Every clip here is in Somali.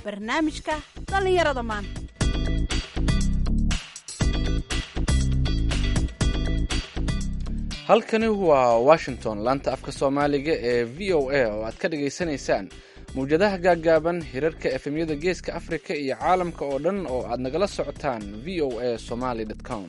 barnaamijka dhallinyarada maanta halkani waa washington laanta afka soomaaliga ee v o a oo aad ka dhagaysanaysaan mawjadaha gaaggaaban hirarka efemyada geeska afrika iyo caalamka oo dhan oo aad nagala socotaan v o a somaly com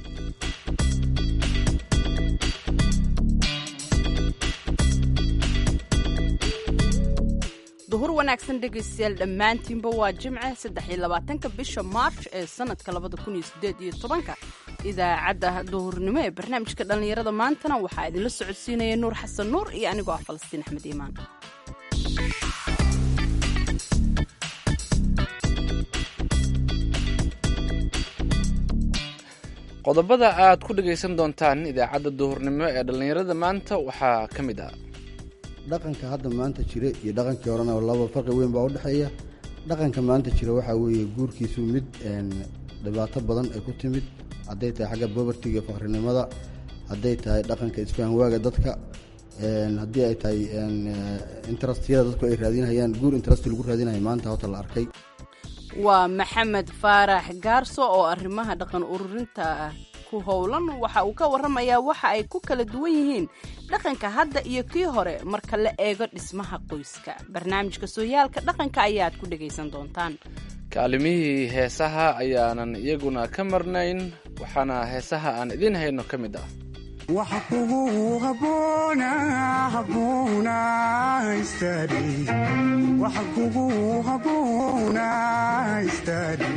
duhur wanaagsan dhegaystayaal dhammaantiinba waa jimce saddex-iyo labaatanka bisha maarch ee sanadka labada kun iyo sideed iyo tobanka idaacadda duhurnimo ee barnaamijka dhallinyarada maantana waxaa idinla socodsiinaya nuur xasan nuur iyo anigoo ah falastiin axmed iimaan qodobada aad ku dhagaysan doontaan idaacadda duhurnimo ee dhallinyarada maanta waxaa ka mid ah dhaqanka hadda maanta jira iyo dhaqankii horena laba farqi weyn baa udhexeeya dhaqanka maanta jira waxaa weeye guurkiisu mid dhibaato badan ay ku timid hadday tahay xagga bobartiga iyo fakrinimada hadday tahay dhaqanka isfahanwaaga dadka haddii ay tahay interestiyada dadku ay raadinayaan guur interest lagu raadinaya maanta hota la arkay waa maxamed faarax gaarso oo arrimaha dhaqan ururinta ku howlan waxa uu ka warramayaa waxa ay ku kala duwan yihiin dhaqanka hadda iyo kii hore marka la eego dhismaha qoyska barnaamijka sooyaalka dhaqanka ayaad ku dhagaysan doontaan kaalimihii heesaha ayaanan iyaguna ka marnayn waxaana heesaha aan idiin hayno ka mid ah waxa kugu haboona haboona istari waxa kugu haboona istari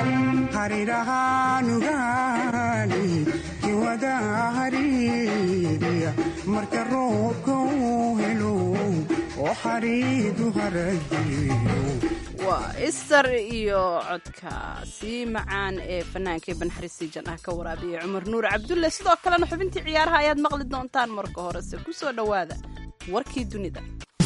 harirahaanugaani kiwada hariiriya marka roobka uu helo oo xariidu harajiyo waa istar iyo codka sii macaan ee fanaanka banxariisi jan ah ka waraabiya cumar nuur cabdulle sidoo kalena xubintii ciyaaraha ayaad maqli doontaan marka horese ku soo dhowaada warkii dunida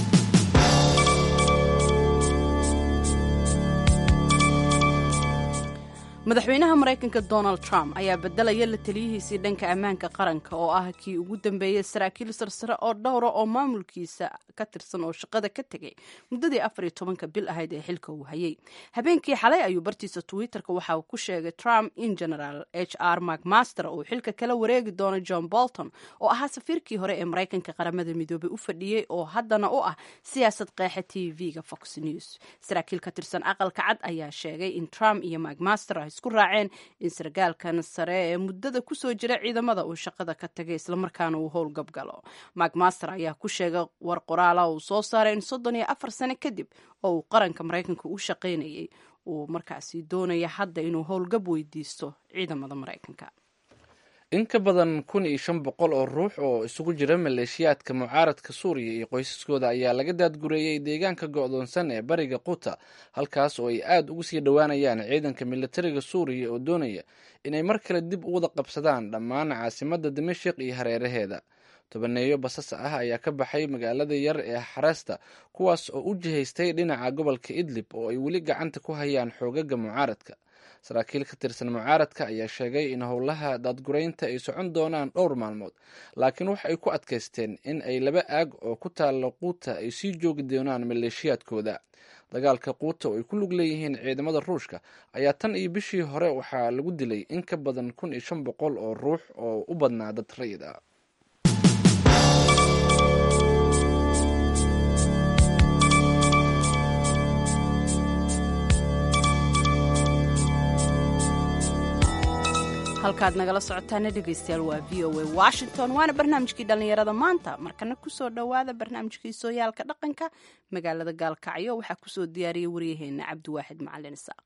madaxweynaha maraykanka donald trump ayaa bedelaya la taliyihiisii dhanka ammaanka qaranka oo ah kii ugu dambeeyey saraakiil sarsare oo dhowra oo maamulkiisa ka tirsan oo shaqada ka tegay muddadii afar iyo tobanka bil ahayd ee xilka uu hayay habeenkii xalay ayuu bartiisa twitterka waxa uu ku sheegay trump in general h r macmaster uu xilka kala wareegi doono john bolton oo ahaa safiirkii hore ee maraykanka qaramada midoobay u fadhiyey oo haddana u ah siyaasad qeexa t v-ga fox news saraakiil ka tirsan aqalka cad ayaa sheegay in trump iyo macmaster isku raaceen in sargaalkan sare ee muddada kusoo jira ciidamada uu shaqada ka tagay islamarkaana uu howlgab galo macmaster ayaa ku sheegay war qoraala uu soo saaray in soddon iyo afar sano kadib oo uu qaranka maraykanka u shaqaynayay uu markaasi doonaya hadda inuu howlgab weydiisto ciidamada maraykanka in ka badan kun iyo shan boqol oo ruux oo isugu jira maleeshiyaadka mucaaradka suuriya iyo qoysaskooda ayaa laga daadgureeyey deegaanka go'doonsan ee bariga quta halkaas oo ay aada ugu sii dhowaanayaan ciidanka militariga suuriya oo doonaya inay mar kale dib u wada qabsadaan dhammaan caasimadda dimashik iyo hareeraheeda tobaneeyo basas ah ayaa ka baxay magaalada yar ee xareesta kuwaas oo u jihaystay dhinaca gobolka idlib oo ay weli gacanta ku hayaan xoogaga mucaaradka saraakiil ka tirsan mucaaradka ayaa sheegay in howlaha daadguraynta ay socon doonaan dhowr maalmood laakiin waxa ay ku adkaysteen in ay laba aag oo ku taalla quuta ay sii joogi doonaan maleeshiyaadkooda dagaalka quuta oo ay ku lug leeyihiin ciidamada ruushka ayaa tan iyo bishii hore waxaa lagu dilay in ka badan kun iyo shan boqol oo ruux oo u badnaa dad rayid ah halkaad nagala socotaana dhegaystayaal waa v o a washington waana barnaamijkii dhallinyarada maanta markana kusoo dhowaada barnaamijkii sooyaalka dhaqanka magaalada gaalkacyo waxaa kusoo diyaariyey waryaheena cabdiwaaxid macalin isaaq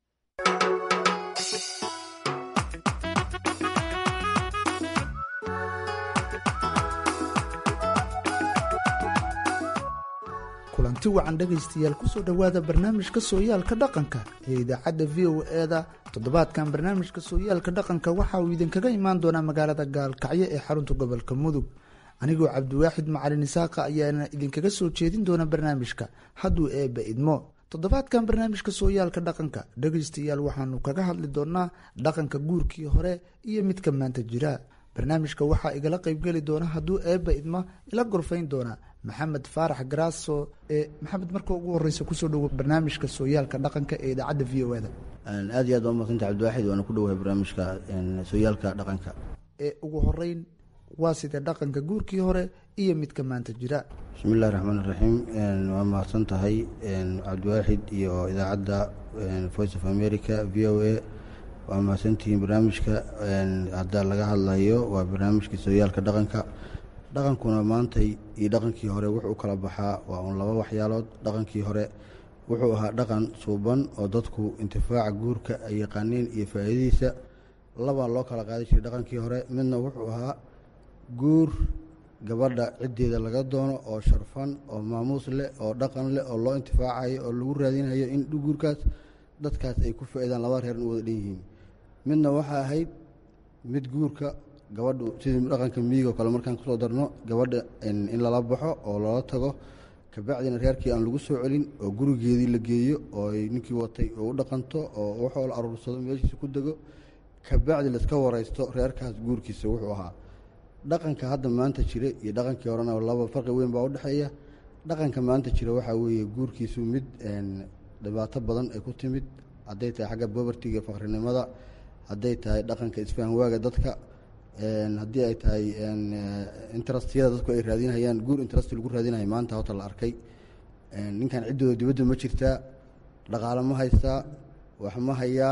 kulanti wacan dhegaystayaal kusoo dhowaada barnaamijka sooyaalka dhaqanka ee idaacadda v o e-da toddobaadkan barnaamijka sooyaalka dhaqanka waxa uu idinkaga imaan doonaa magaalada gaalkacyo ee xarunta gobolka mudug anigoo cabdiwaaxid macalin isaaqa ayaana idinkaga soo jeedin doona barnaamijka hadduu eebba idmo toddobaadkan barnaamijka sooyaalka dhaqanka dhegaystayaal waxaanu kaga hadli doonaa dhaqanka guurkii hore iyo midka maanta jira barnaamijka waxaa igala qaybgeli doona hadduu eebba idma ila gorfayn doona maxamed faarax garaaso ee maxamed marka ugu horeysa kusoo dhowo barnaamijka sooyaalka dhaqanka ee idaacadda v o eda aad iyo aad waa mahadsanta cabdiwaaxid waana ku dhowahay barnaamijka sooyaalka dhaqanka ee ugu horeyn waa sidee dhaqanka guurkii hore iyo midka maanta jira bismi illahi raxmaan iraxiim waa mahadsan tahay cabdiwaaxid iyo idaacadda voice of america v o a waa mahadsantihiin barnaamijka hadda laga hadlayo waa barnaamijka sooyaalka dhaqanka dhaqankuna maantay iyo dhaqankii hore wuxuu u kala baxaa waa uun laba waxyaalood dhaqankii hore wuxuu ahaa dhaqan suuban oo dadku intifaaca guurka ay yaqaaneen iyo faa'iidadiisa labaa loo kala qaadi jiray dhaqankii hore midna wuxuu ahaa guur gabadha ciddeeda laga doono oo sharfan oo maamuus leh oo dhaqan leh oo loo intifaacayo oo lagu raadinayo in guurkaas dadkaas ay ku faa-idaan laba reeran u wada dhan yihiin midna waxaa ahayd mid guurka gabadhu sidii dhaqanka miyigo kale markaan kusoo darno gabadha in lala baxo oo loola tago kabacdina reerkii aan lagu soo celin oo gurigeedii la geeyo oo ay ninkii watay oo u dhaqanto oo waxoo la aruursado meeshiisa ku dego kabacdi laiska waraysto reerkaas guurkiisa wuxuu ahaa dhaqanka hadda maanta jira iyo dhaqankii horena laba farqi weyn baa udhexeeya dhaqanka maanta jira waxaa weeye guurkiisu mid dhibaato badan ay ku timid hadday tahay xagga bobartiga fakrinimada hadday tahay dhaqanka isfahanwaaga dadka haddii ay tahay interestiyada dadku ay raadinayaan guur interest lagu raadinayo maanta hota la arkay ninkan ciddooda dibadda ma jirtaa dhaqaalo ma haystaa wax ma hayaa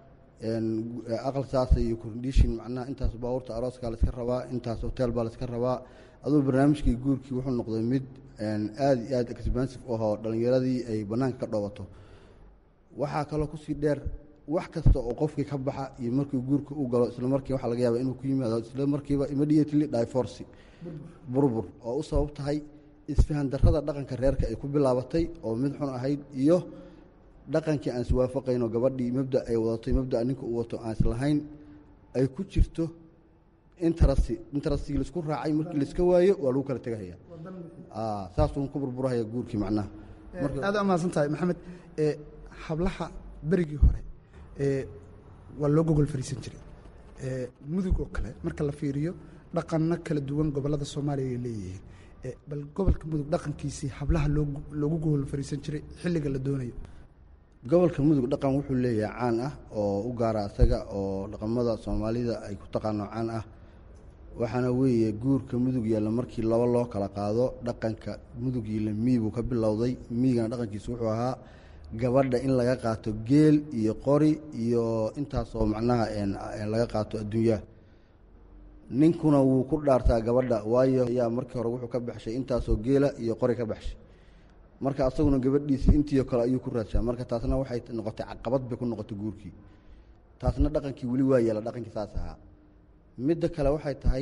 aqal saasa iyo condishin macnaha intaas baabuurta arooskaa la iska rabaa intaas hotel baa la iska rabaa aduu barnaamijkii guurkii wuxuu noqday mid aada iyo aada expensive ahoo dhallinyaradii ay bannaanka ka dhoobato waxaa kaloo kusii dheer wax kasta oo qofkii ka baxa iyo markii guurka u galo isla markii waxaa laga yaaba inuu ku yimaado isla markiiba immediately divorce burbur oo u sabab tahay isfahan darrada dhaqanka reerka ay ku bilaabatay oo mid xun ahayd iyo dhaqankii aan iswaafaqayno gabadhii mabda ay wadatay mabdaa ninka uu wato aan islahayn ay ku jirto interest interestgii laisku raacay markii laiska waayo waa lagu kala tegahaya saasuu ku burburahaya guurkii macnaha aada umahadsan tahay maxamed hablaha berigii hore waa loo gogol fariisan jiray mudug oo kale marka la fiiriyo dhaqanno kala duwan gobollada soomaaliya ay leeyihiin bal gobolka mudug dhaqankiisii hablaha loogu gogol fariisan jiray xilliga la doonayo gobolka mudug dhaqan wuxuu leeyahay caan ah oo u gaara asaga oo dhaqamada soomaalida ay ku taqaano caan ah waxaana weeye guurka mudug yaalla markii laba loo kala qaado dhaqanka mudug yiilla miibuu ka bilowday miigana dhaqankiisa wuxuu ahaa gabadha in laga qaato geel iyo qori iyo intaasoo macnaha laga qaato adduunyaha ninkuna wuu ku dhaartaa gabadha waayo ayaa markii hore wuxuu ka baxshay intaasoo geela iyo qori ka baxshay marka asaguna gabadhiisii intiio kale ayuu ku raadshaa marka taasna waxay noqotay caqabad bay ku noqotay guurkii taasna dhaqankii weli waa yeela dhaqankii saas ahaa midda kale waxay tahay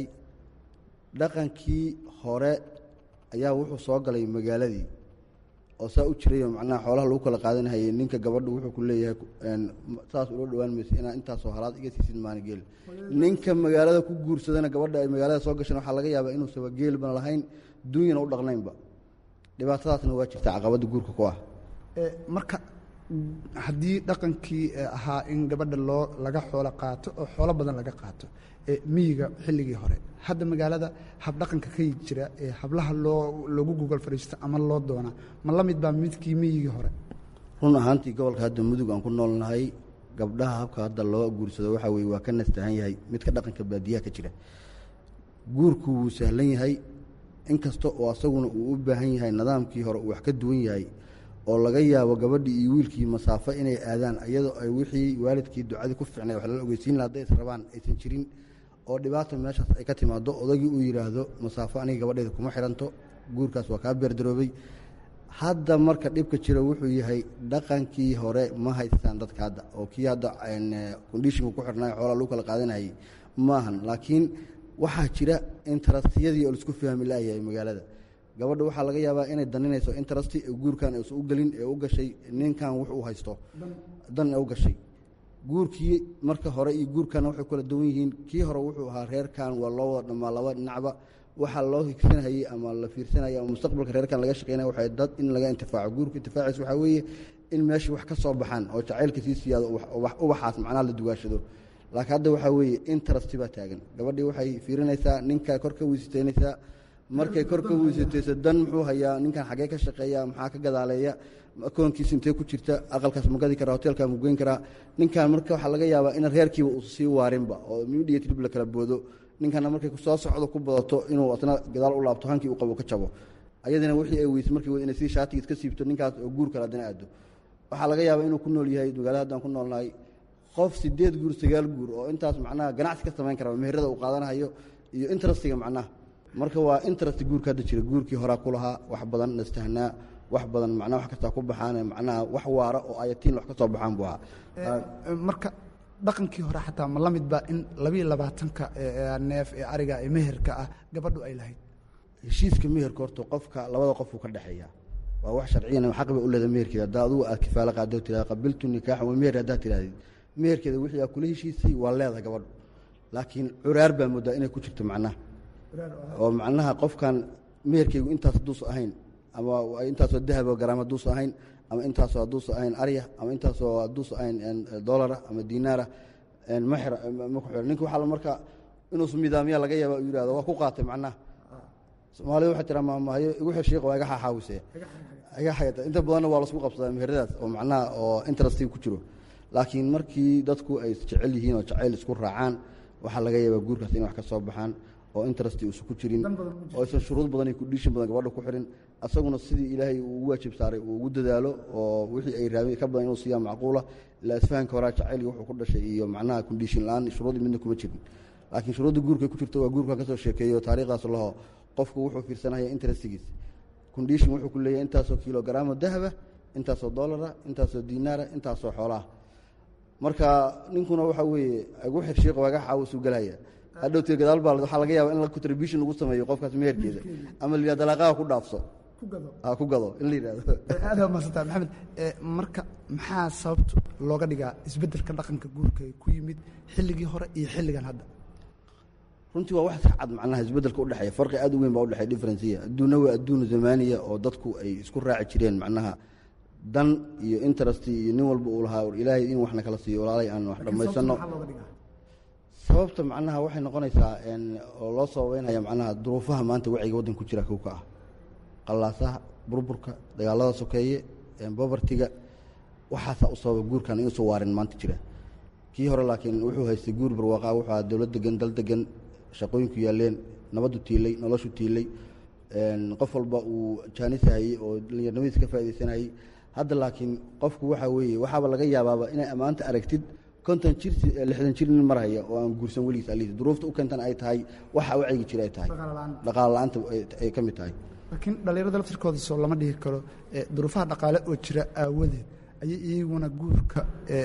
dhaqankii hore ayaa wuxuu soo galay magaaladii oo saa u jirayo macnaha xoolaha lagu kala qaadanhayay ninka gabadhu wuxuu ku leeyahay saas ula dhowaan maysa inaa intaasoo halaad iga siisid maana geel ninka magaalada ku guursadana gabadha ay magaalada soo gashan waxaa laga yaabaa inuusaba geelbana lahayn duunyana u dhaqnaynba dhibaatadaasna waa jirta caqabadda guurka ku ah marka haddii dhaqankii ahaa in gabadha loo laga xoolo qaato oo xoolo badan laga qaato miyiga xilligii hore hadda magaalada habdhaqanka ka jira ee hablaha loo loogu gogol fadhiisto ama loo doonaa ma la mid baa midkii miyigii hore run ahaantii gobolka hadda mudug aan ku noolnahay gabdhaha habka hadda loo guursado waxaa weye waa ka nastahan yahay midka dhaqanka baadiyaha ka jira guurku wuu sahlan yahay inkasta oo asaguna uu u baahan yahay nidaamkii hore uu wax ka duwan yahay oo laga yaabo gabadhii iyo wiilkii masaafo inay aadaan iyadoo ay wixii waalidkii ducadii ku ficnay wax lala ogeysiin laha hadday is rabaan aysan jirin oo dhibaata meeshaas ay ka timaado odagii uu yidhaahdo masaafo aniga gabadheeda kuma xiranto guurkaas waa kaa beerdaroobay hadda marka dhibka jira wuxuu yahay dhaqankii hore ma haystaan dadka hadda oo kii hadda kondishinku ku xirnay xoolaa lagu kala qaadanayay maahan laakiin waxaa jira interestiyadii oo laisku fahmi laayahay magaalada gabadha waxaa laga yaabaa inay daninayso interesti ee guurkan aysan u gelin ee u gashay ninkan wux uu haysto dan ee u gashay guurkii marka hore iyo guurkan waxay kala duwan yihiin kii hore wuxuu ahaa reerkan waa loo wada dhamaa laba dhinacba waxaa loo higsanhayey ama la fiirsanaya ama mustaqbalka reerkan laga shaqeynaya waxay dad in laga intifaaco guurka intifaaciis waxaa weeye in meesha wax ka soo baxaan oo jacaylka sii siyaado ubaxaas macnaha la dugaashado laakiin hadda waxaa weeye interest baa taagan gabadhii waxay fiirinaysaa ninka kor ka weysitaynaysaa markay kor ka weysatayso dan muxuu hayaa ninkan xagee ka shaqeeya maxaa ka gadaaleeya akoonkiisa intee ku jirta aqalkaas ma gadi karaa hoteelkaa ma goyn karaa ninkan marka waxaa laga yaabaa in reerkiiba uu sii waarinba oo midiya trib la kala boodo ninkana markay soo socdo ku badato inuu asna gadaal u laabto hankii uu qabo ka jabo ayadana wixii ay weysay markii inay sii shaatigiis ka siibto ninkaas oo guur kale haddana aado waxaa laga yaabaa inuu ku nool yahay magaalada haddaan ku noolnahay qof sideed guur sagaal guur oo intaas macnaha ganacsi ka samayn kara meherada uu qaadanayo iyo interestiga macnaha marka waa interest guurka hadda jira guurkii horaa ku lahaa wax badan nastahnaa wax badan macnaha wax kastaa ku baxaan macnaha wax waara oo ayatiin wax ka soo baxaan buu ahaa marka dhaqankii hore xataa ma la mid ba in labiiyo labaatanka neef ee ariga ee meherka ah gabadhu ay lahayd heshiiska meherka horta qofka labada qofuu ka dhexeeya waa wax sharciyan xaq bay u leeda meherkeeda haddaa adugu aad kifaalo qaado tirahda qabiltu nikaaxan wa meher haddaa tirahdid meherkeeda wixii aa kula heshiisay waa leedahay gabadhu laakiin curaar baa moodaa inay ku jirto macnaha oo macnaha qofkan meherkeygu intaas hadduusa ahayn ama intaasoo dahabo garaam hadduusa ahayn ama intaasoo hadduusa ahayn arya ama intaasoo hadduusa ahayn dolara ama dinaara maxra ma ku xidhan ninka waxaa marka inuusu midaamiya laga yaaba u yihahdo waa ku qaatay macnaha soomaalida waxay tiraa maamahayo igu xir shiiq waa iga xaaxaawise inta badanna waa lasku qabsadaa meheradaas oo macnaha oo interesti ku jiro laakiin markii dadku ay jecel yihiin oo jacayl isku raacaan waxaa laga yaabaa guurkaas inay wax ka soo baxaan oo interesti uusan ku jirin oo aysan shuruud badan iyo kudhiishin badan gabadha ku xirin asaguna sidii ilaahay uu ugu waajib saaray uu ugu dadaalo oo wixii ay raabeen ka badan inuu siiyaa macquula ilaa isfahanka horaa jacaylii wuxuu ku dhashay iyo macnaha kondishin la-aan shuruudii midna kuma jirin laakiin shuruudda guurka ku jirto waa guurkan ka soo sheekeeyo taariikhdaas laho qofku wuxuu fiirsanaya interestigiis kondishin wuxuu ku leeyahay intaasoo kilogaraamo dahaba intaasoo dolara intaasoo dinaara intaasoo xoolaah marka ninkuna waxa weeye igu xir shiiq waaga xaawasuu galhaya hadhowtee gadaal baa waxaa laga yaaba in la contribution lagu sameeyo qofkaas meherkeeda ama la yihah dalaaqaha ku dhaafso ku gado in la yihahdo aada maadsantaa maxamed marka maxaa sababta looga dhigaa isbeddelka dhaqanka guurka ee ku yimid xilligii hore iyo xilligan hadda runtii waa wax iska cad macnaha isbeddelka udhexeeya farqi aad u weyn baa udhexeya differenciya adduunna waa adduun zamaaniya oo dadku ay isku raaci jireen macnaha dan iyo interest iyo nin walba uu lahaa ilaahay in waxna kala siiyo walaalay aan wax dhammaysano sababta macnaha waxay noqonaysaa oo loo sababeynaya macnaha duruufaha maanta wacyiga waddanka ku jira kow ka ah qallaasaha burburka dagaalada sokeeye bobartiga waxaasaa u sababa guurkan inuusan waarin maanta jira kii hore laakiin wuxuu haystay guur barwaaqaa wuxuu ahaa dowlad degan dal degan shaqooyinku yaaleen nabaddu tiilay noloshu tiilay qof walba uu jaanisahayey oo dalinyarnimadiis ka faaidaysanayey hadda laakiin qofku waxaa weeye waxaaba laga yaabaaba inay ammaanta aragtid konton jir lixdan jir nin marhaya oo aan guursan weligiis aliis duruufta u keentan ay tahay waxa wacyiga jira ay tahay dhaqaale la-aanta ay ka mid tahay laakiin dhallinyarada laftirkooda soo lama dhihi karo duruufaha dhaqaale oo jira aawadeed ayay iyaguna guurka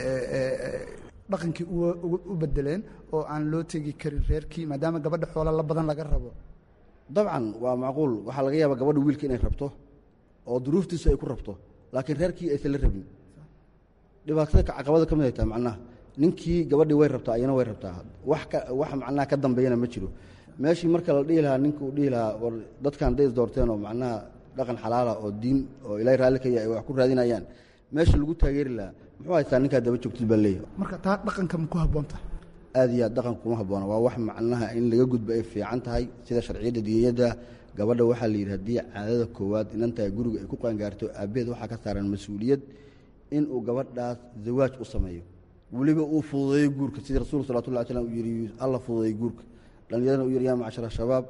dhaqankii u bedeleen oo aan loo tegi karin reerkii maadaama gabadha xoola la badan laga rabo dabcan waa macquul waxaa laga yaabaa gabadha wiilka inay rabto oo duruuftiisu ay ku rabto laakiin reerkii aysan la rabin dhibaatada caqabada ka mid ay tahay macnaha ninkii gabadhii way rabtaa ayana way rabtaa wax ka wax macnaha ka dambeeyana ma jiro meeshii marka la dhihi lahaa ninka uu dhihi lahaa war dadkan day isdoorteen oo macnaha dhaqan xalaala oo diin oo ilaahay raalli ka yahay ay wax ku raadinayaan meesha lagu taageeri lahaa muxuu haystaa ninkaa daba joogtid baa leeyahay marka taa dhaqanka ma ku habboon tahay aad iyo aad dhaqanka kuma habboona waa wax macnaha in laga gudbo ay fiican tahay sida sharciyadda diiniyadda gabadha waxaa la yidhi haddii caadada koowaad inantahay guriga ay ku qaangaarto aabbeed waxaa ka saaran mas-uuliyad inuu gabadhaas zawaaj u sameeyo weliba uu fududeeyo guurka sidii rasulku salawatullah alay slam uu yidhi alla fududeeyo guurka dhallinyarana uu yidhi yaa macshara shabaab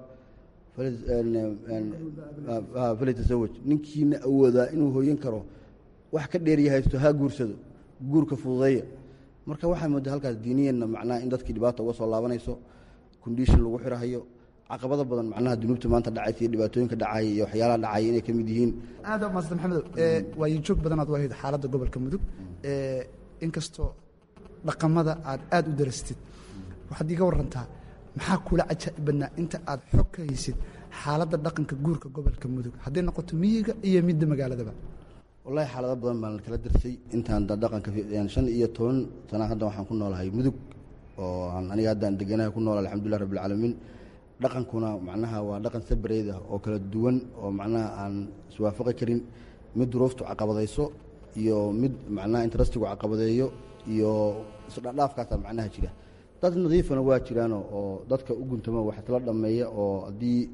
falitasawaj ninkiina awoodaa inuu hooyan karo wax ka dheeriya haysto ha guursado guurka fududeeya marka waxaa moodaa halkaas diiniyanna macnaha in dadkii dhibaata uga soo laabanayso kondishin lagu xirahayo caqabada badan macnaha dunuubta maanta dhacaysa iyo dhibaatooyinka dhacaya iyo waxyaalaha dhacaya inay ka mid yihiin aada maasanta maxamedow waayo joog badanaad wahayd xaaladda gobolka mudug inkastoo dhaqamada aad aada u darastid waxaad iga warantaa maxaa kula cajaa'ib badnaa inta aad xog ka haysid xaaladda dhaqanka guurka gobolka mudug hadday noqoto miyiga iyo midda magaaladaba wallahi xaalado badan baan kala darsay intaan dhaqanka shan iyo toban sana hadda waxaan ku noolahay mudug oo aan aniga haddaan deganaha ku nool alxamdulilah rabbilcaalamiin dhaqankuna macnaha waa dhaqan sabareed ah oo kala duwan oo macnaha aan iswaafaqi karin mid duruuftu caqabadayso iyo mid macnaha interestigu caqabadeeyo iyo isdhadhaafkaasa macnaha jira dad nadiifana waa jiraano oo dadka u guntamo wax isla dhammeeya oo haddii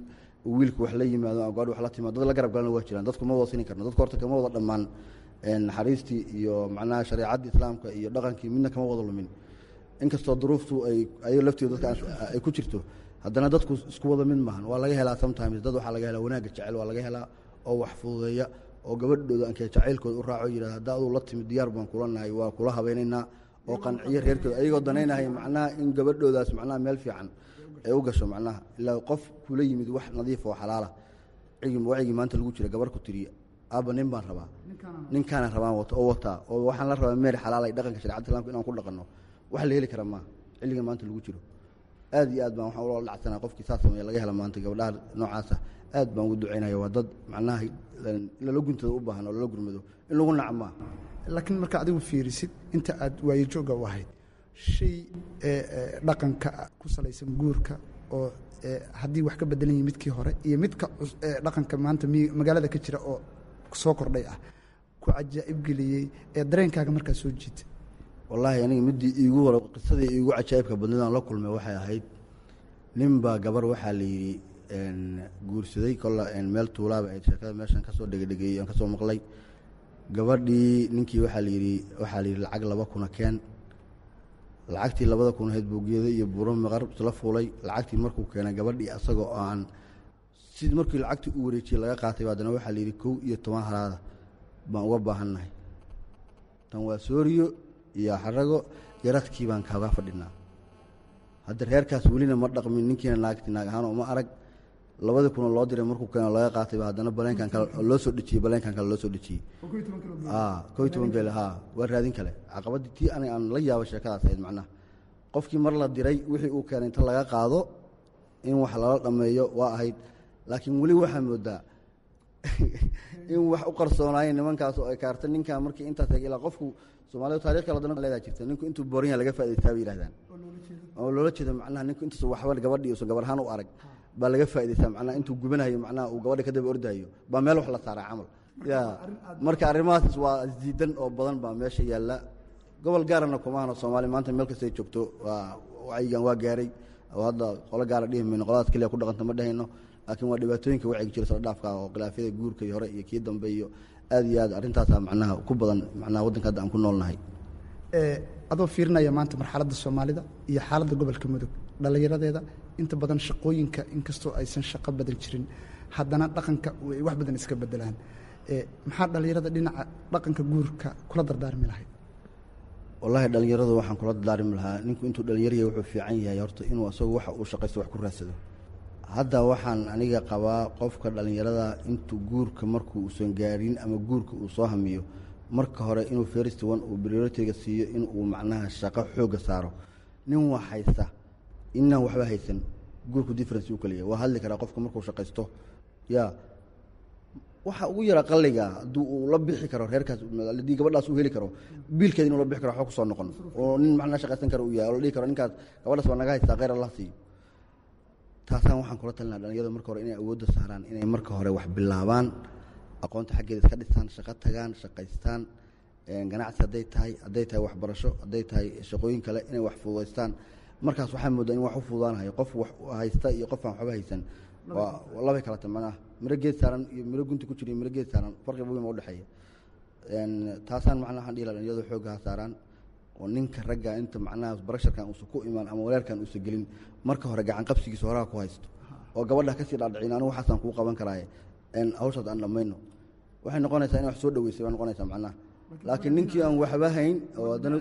oo wiilka wax la yimaado ama gabadha wax la timaado dad la garab galana waa jiraan dadku ma wada sini karno dadku horta kama wada dhammaan naxariistii iyo macnaha shareecaddii islaamka iyo dhaqankii midna kama wada lumin inkastoo duruuftu ay ayago lafteedu dadka ay ku jirto haddana dadku isku wada mid maahan waa laga helaa sometimes dad waxaa laga helaa wanaagga jecel waa laga helaa oo wax fududeeya oo gabadhooda ankee jacaylkooda u raaco yidhahda hadda aduu la timid diyaar baan kula nahay waa kula habeynaynaa oo qanciyo reerkooda ayagoo danaynahay macnaha in gabadhoodaas macnaha meel fiican ay u gasho macnaha ilaa qof kula yimid wax nadiif oo xalaala wacigii maanta lagu jira gabar ku tiriya aabba nin baan rabaa ninkaana rabaan wato oo wataa oo waxaan la rabaa meer xalaala dhaqanka sharecada islamka inaan ku dhaqanno wax la heli kara maaha xilliga maanta lagu jiro aad iyo aad baan waxaan ula dhacsanaa qofkii saas sameeya laga hela maanta gabadhaha noocaasa aad baan ugu ducaynaya waa dad macnaha lala guntada u baahan oo lala gurmado in lagu naca maaha laakiin marka adigu fiirisid inta aad waayojooga u ahayd shay dhaqanka ku salaysan guurka oo haddii wax ka bedelan yihi midkii hore iyo midka dhaqanka maanta magaalada ka jira oo soo kordhay ah ku cajaa'ib geliyey ee dareenkaaga markaa soo jiita wallaahi aniga midii iigu hore qisadii iigu cajaa'ibka badnidaan la kulmay waxay ahayd nin baa gabar waxaa la yidhi guursaday kolla meel tuulaaba ayd sheekada meeshan kasoo dhegedhegeeyey aan kasoo maqlay gabadhii ninkii waxaa la yidhi waxaa la yidhi lacag laba kuna keen lacagtii labada kun ahayd buugeeda iyo buuro maqar isla fuulay lacagtii markuu keenay gabadhii asagoo aan sid markii lacagtii u wareejiyey laga qaatay haddana waxaa la yidhi kow iyo toban halaada baan uga baahannahay tan waa sooriyo iyo xarago yaradkii baan kaaga fadhinaa hadda reerkaas welina ma dhaqmin ninkiina naagti naag ahaan uma arag labadii kunoo loo diray markuu keeno laga qaatayba haddana baleenkan kale loo soo dhejiyey baleenkan kale loo soo dhejiyey ko iyo toban geel ha waa raadin kale caqabadii tii aniga aan la yaabo sheekadaas ahayd macnaha qofkii mar la diray wixii uu keenay inta laga qaado in wax lala dhammeeyo waa ahayd laakiin weli waxaa moodaa in wax u qarsoonaayeen nimankaas oo ay kaarta ninkan markii intaas ilaa qofku soomaalida taarikh kala dana leedaa jirta ninku intuu booranya laga faa'idaystaa bay yihahdaan oo loola jeedo macnaha ninku intuusa waxba gabadhii uusan gabar ahaan u arag baa laga faa'idaystaa macnaha intuu gubanayo macnaha uu gabadha ka daba ordayo baa meel wax la saaraa camal ya marka arrimahaas waa isdiidan oo badan baa meesha yaalla gobol gaarana kumahano soomaaliya maanta meel kastay joogto waa wacyigan waa gaaray oo hadda qolo gaara dhihi mayno qoladaas keliya ku dhaqanta ma dhehayno laakiin waa dhibaatooyinka wacyiga jira sala dhaafka oo khilaafyada guurka iyo hore iyo kii dambe iyo aad iyo aad arrintaasaa macnaha ku badan macnaha waddanka hadda aan ku noolnahay adoo fiirinaya maanta marxaladda soomaalida iyo xaaladda gobolka mudug dhallinyaradeeda inta badan shaqooyinka inkastoo aysan shaqo badan jirin haddana dhaqanka ay wax badan iska bedelaan maxaa dhallinyarada dhinaca dhaqanka guurka kula dardaarmi lahayd wallaahi dhallinyaradu waxaan kula dardaarmi lahaa ninku intuu dhallinyaraya wuxuu fiican yahay horta inuu asagu waxa uu shaqaysto wax ku raadsado hadda waxaan aniga qabaa qofka dhallinyarada intuu guurka markuu uusan gaarin ama guurka uu soo hamiyo marka hore inuu first one uu prioritiga siiyo in uu macnaha shaqo xooga saaro nin wax haysta inaan waxba haysan guurku difference u kaliya waa hadli karaa qofka markuu shaqaysto ya waxa ugu yara qalliga hadduu uu la bixi karo reerkaas haddii gabadhaas uu heli karo biilkeeda inuu la bixi karo waxba kusoo noqon oo nin macnaha shaqaysan kara uu yahay oo la dhihi karo ninkaas gabadhaas waa naga haystaa khayr allah siiyo taasaan waxaan kula talinaa dhalinyarada marka hore inay awoodda saaraan inay marka hore wax bilaabaan aqoonta xaggeeda iska dhistaan shaqo tagaan shaqaystaan ganacsi hadday tahay hadday tahay waxbarasho hadday tahay shaqooyin kale inay wax fududaystaan markaas waxaa moodaa in wax u fududaanahayo qof wax haysta iyo qof aan waxba haysan waa labay kala ta macnaha miro geed saaran iyo miro gunti ku jira iyo miro geed saaran farqiba weyn baa udhexeeya taasaan macnaha waxaan dhihi laha dhalinyarada xoogga ha saaraan oo ninka ragga inta macnaha barasharkan uusan ku imaan ama waleerkan uusan gelin marka hore gacan qabsigiisa horaha ku haysto oo gabadha kasii dhaadhicin anigu waxaasaan kuu qaban karaaye hawshaas aan dhammayno waxay noqonaysaa in wax soo dhaweysay bay noqonaysaa macnaha laakiin ninkii aan waxba hayn oo haddana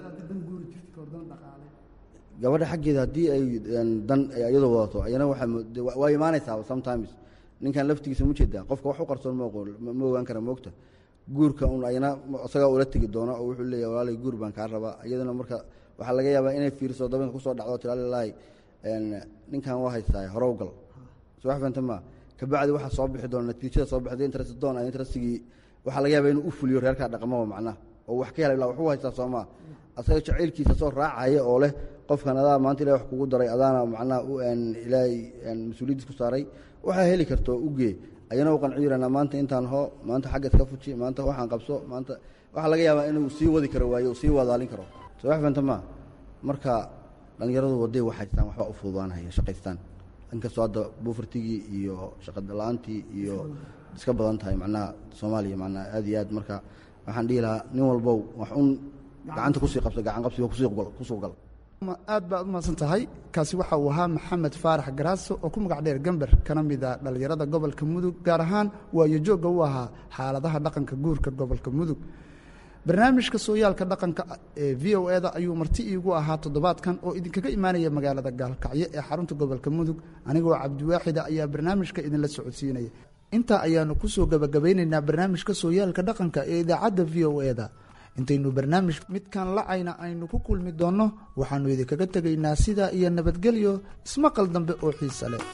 gabadha xaggeeda haddii ay dan iyadoo wadato ayana waa imaanaysaa sometimes ninkan laftigiisa ma jeedaa qofka wax u qarsoon ma ogaan kara moogta guurka un ayana isagaa ula tegi doona oo wuxuu leeyahy walaalay guur baan kaa rabaa iyadana marka waxaa laga yaabaa inay fiiriso dabanka kusoo dhacdo tilaalilaahi ninkan waa haystaa horowgal soo wax fahanta ma kabacdi waxaa soo bixi doona natiijada soo baxday interest doon interestigii waxaa laga yaabaa inuu u fuliyo reerkaa dhaqamaba macnaha oo wax ka hela ilaa waxu haystaa soomaa asaga jacaylkiisa soo raacaya oo leh qofkan adaa maanta ilahi wax kugu daray adaana macnaha ilaahay mas-uuliyaddiis ku saaray waxaa heli karto ugee ayana u qanci yirana maanta intaan hoo maanta xagga iska fuji maanta waxaan qabso maanta waxaa laga yaabaa inuu sii wadi karo waayo uu sii wadaalin karo soo wax fahanta ma marka dhallinyaradu waday wax haystaan waxba u fududaanahaya shaqaystaan inkastoo hadda buufartigii iyo shaqadala-aantii iyo iska badan tahay macnaha soomaaliya macnaha aad iyo aad marka waxaan dhihi lahaa nin walbow wax un gacanta kusii qabsa gacan qabsiga kusuu gal aad baad u mahadsan tahay kaasi waxa uu ahaa maxamed faarax garaaso oo ku magac dheer gember kana mida dhallinyarada gobolka mudug gaar ahaan waayo joogga u ahaa xaaladaha dhaqanka guurka gobolka mudug barnaamijka sooyaalka dhaqanka ee v o eda ayuu marti iigu ahaa toddobaadkan oo idinkaga imaanaya magaalada gaalkacyo ee xarunta gobolka mudug anigoo cabdiwaaxida ayaa barnaamijka idinla socodsiinaya intaa ayaanu kusoo gabagabaynaynaa barnaamijka sooyaalka dhaqanka ee idaacadda v o eda intaynu barnaamij midkan lacayna aynu ku kulmi doonno waxaannu idinkaga tegaynaa sidaa iyo nabadgelyo ismaqal dambe oo xiise leh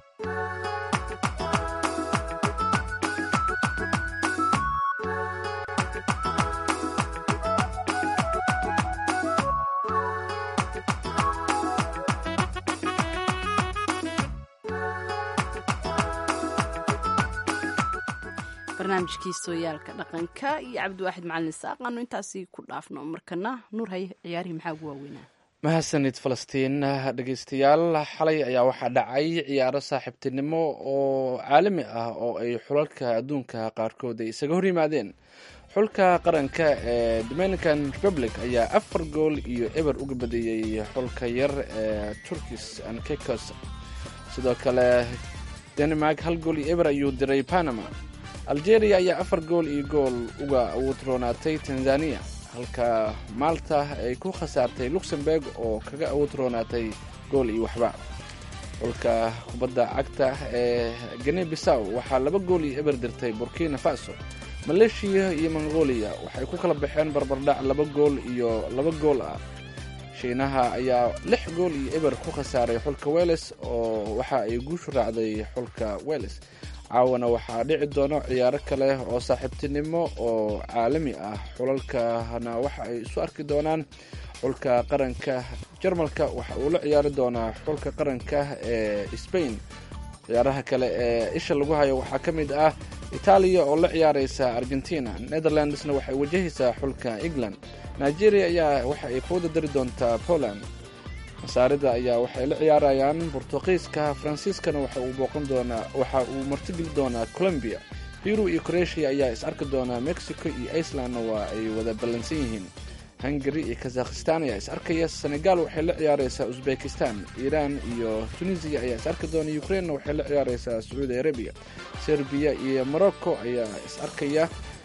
barnaamijkii sooyaalka dhaqanka iyo cabdiwaaxid macalin isaaq aanu intaasi ku dhaafno markana nuur haye ciyaarihii maxaa ugu waaweynaa mahadsanid falastiin dhegeystayaal xalay ayaa waxaa dhacay ciyaaro saaxiibtinimo oo caalami ah oo ay xulalka adduunka qaarkood ay isaga hor yimaadeen xulka qaranka ee dominican republic ayaa afar gool iyo eber uga badeeyey xulka yar ee turkis and kekos sidoo kale denmark hal gool iyo eber ayuu diray panama algeria ayaa afar gool iyo gool uga awuudroonaatay tanzania halka malta ay ku khasaartay luxemburg oo kaga awuudroonaatay gool iyo waxba xulka kubadda cagta ee gane bisaw waxaa laba gool iyo eber dirtay burkina faso maleeshiya iyo mongolia waxay ku kala baxeen barbardhac laba gool iyo laba gool ah shiinaha ayaa lix gool iyo eber ku khasaaray xulka weles oo waxa ay guushu raacday xulka weles caawana waxaa dhici doono ciyaaro kale oo saaxiibtinimo oo caalami ah xulalkana waxa ay isu arki doonaan xulka qaranka jarmalka waxa uu la ciyaari doonaa xulka qaranka ee spain ciyaaraha kale ee isha lagu hayo waxaa ka mid ah itaaliya oo la ciyaareysa argentina netherlandsna waxay wajahaysaa xulka england nigeria ayaa waxa ay fooda dari doontaa poland masaarida ayaa waxay la ciyaarayaan bortuqiiska faransiiskana waxa uu booqan doonaa waxa uu martigeli doonaa colombia peru iyo croatia ayaa is arki doonaa mexico iyo icelandna waa ay wada ballansan yihiin hungary iyo kazakhistan ayaa is arkaya senegal waxay la ciyaareysaa uzbekistan iran iyo tunisia ayaa is arki doona ukrainena waxay la ciyaareysaa sacuudi arabia serbiya iyo morocco ayaa is arkaya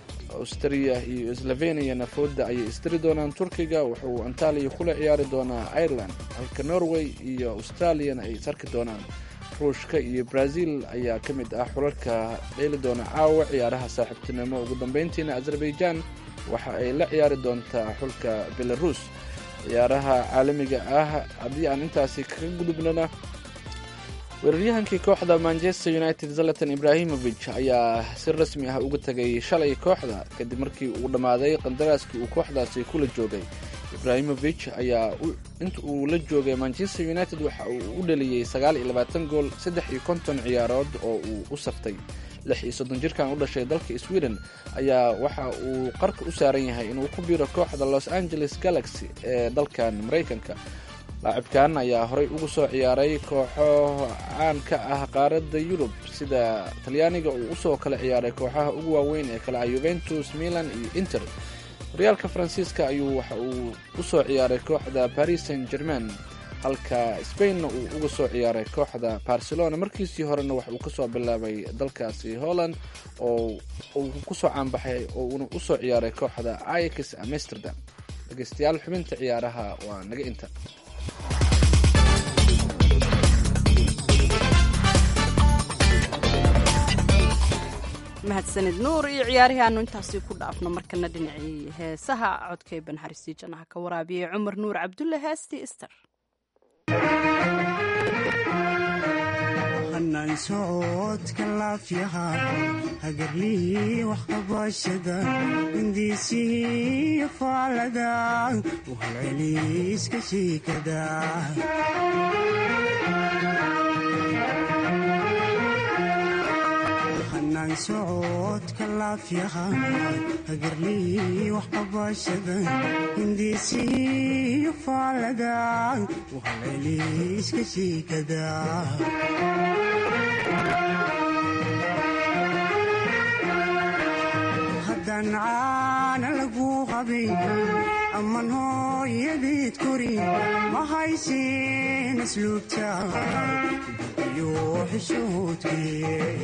austria iyo sloveniana fooda ayay isdiri doonaan turkiga wuxuu antaliya kula ciyaari doonaa ireland halka norway iyo australiana ay is arki doonaan ruushka iyo brazil ayaa ka mid ah xulalka dheeli doona caawa ciyaaraha saaxiibtinimo ugu dambeyntiina azerbaijan waxa ay la ciyaari doontaa xulka belarus ciyaaraha caalamiga ah haddii aan intaasi kaga gudubnana weeraryahankii kooxda manchester united zalatan ibrahimovic ayaa si rasmi ah uga tegay shalay kooxda kadib markii uu dhammaaday qandaraaskii uu kooxdaasi kula joogay ibrahimovic ayaa inta uu la joogay manchester united waxa uu u dhaliyey sagaal iyo labaatan gool saddex iyo konton ciyaarood oo uu u saftay lix iyo soddon jirkan u dhashay dalka sweden ayaa waxa uu qarka u saaran yahay inuu ku biiro kooxda los angeles galaxy ee dalkan maraykanka laacibkan ayaa horey ugu soo ciyaaray kooxo caan ka ah qaaradda yurub sida talyaaniga uu usoo kala ciyaaray kooxaha ugu waaweyn ee kale ah yuventus milan iyo inter horyaalka faransiiska ayuu waxa uu usoo ciyaaray kooxda paris saint germain halka spainna uu uga soo ciyaaray kooxda barcelona markiisii horena wax uu kasoo bilaabay dalkaasi holland oo uu kusoo caanbaxay oo uuna usoo ciyaaray kooxda ix amsterdam dhegeystayaal xubinta ciyaaraha waa naga inta mahadsanid nuur iyo ciyaarihii aanu intaasi ku dhaafno markana dhinacii heesaha codkay banxariistii jannaha ka waraabiyey cumar nuur cabdulle heestii ister hanaan socodka laafyaha hagarlii wax qabashada hindiisihii faalada u halceliiska shiikada hanaan socodka socodka laafyaha hagarlii wax qabashada hindiisiyo faalada wahalayliiska shiikada haddaan caana lagu qabin amman hooyadeed kori ma haysin asluubta iyo xishoodkii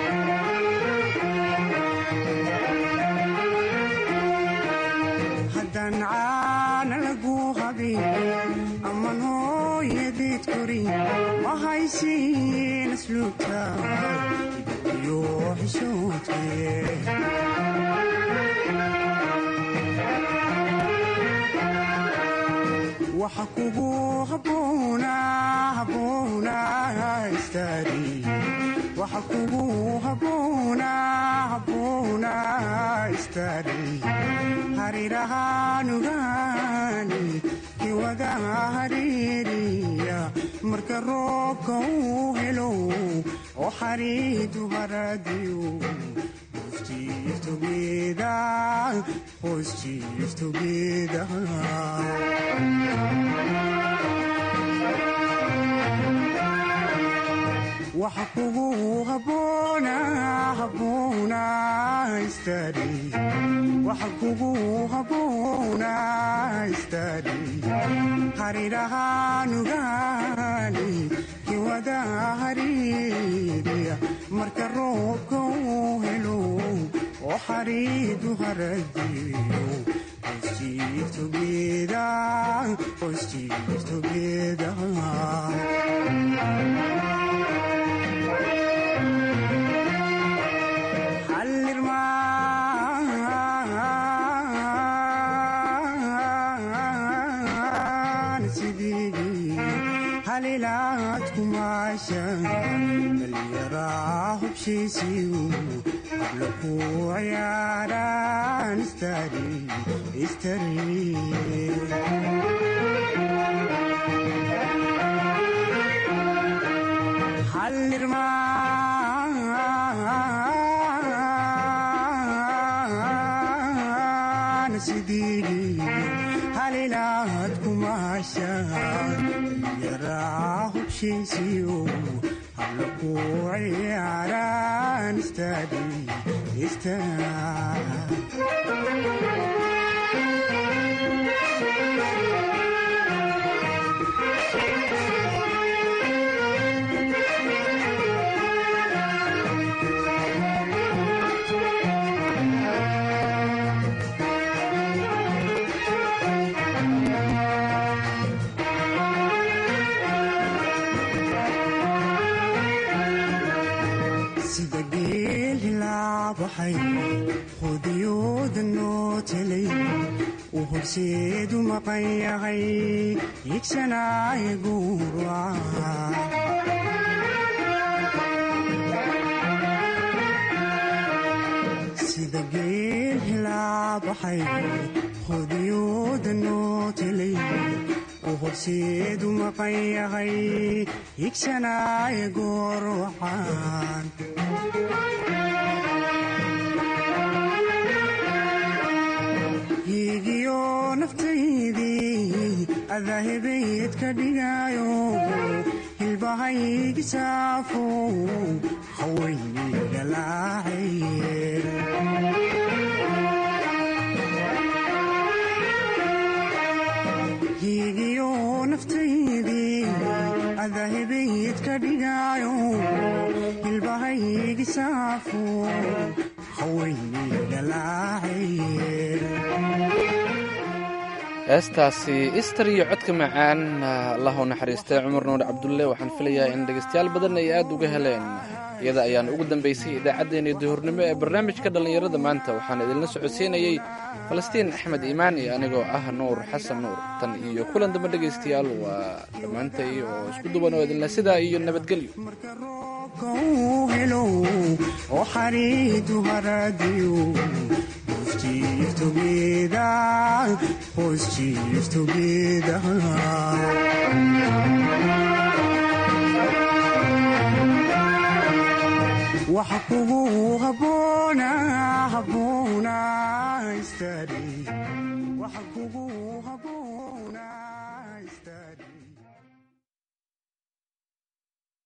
haddaan caana lagu qabin amman hooyadeed kori ma haysin asluubta iyo xishoodkii waxa kugu haboona haboona istaadi waxa kugu haboona haboona istaadi harirahaanugaani kiwada hariiriya marka roobka uu helo oo xariidu haradiyo Positives together, positives together. waxa kugu haboona haboona istaadi waxa kugu haboona istaadi harirahaanugaani kiwada hariiriya marka roobka uu helo oo xariidu haradiyo Positives together, positives together. halilaad kumaashan dhallinyaraa hubshiisiyu habla ku ciyaaraan istari istari hallirmaan sidii halilaad kumaashan yaraa hubshiisiyo habla ku ciyaaraan istadi sida geel hilaabaxay hudiyooda noo telay uu horseedu maqan yahay higsanaaye guuraca sida geel hilaabaxay hudiyooda noo telay uu horseedu maqan yahay higsanaaye goorwacan hiigiyo naftaydii adahebayd ka dhigayo hilbahaygi saafo hawaynigalaacaye hiigiyo naftaydii adahebayd ka dhigayo hilbahaygi saafo heestaasi istar iyo codka macaan allahu naxariistay cumar nuur cabdulle waxaan filayaa in dhegaystayaal badan ay aad uga heleen iyada ayaan ugu dambaysay idaacaddeenii duhurnimo ee barnaamijka dhallinyarada maanta waxaan idinla socodsiinayey falastiin axmed iimaan iyo anigoo ah nuur xasan nuur tan iyo kulan dambe dhegaystayaal waa dhammaantay oo isku duban oo idinle sidaa iyo nabadgelyo helo oo xariidu haradiyo Positive together, positive together. waxa kugu haboona haboona istari waxa kugu haboona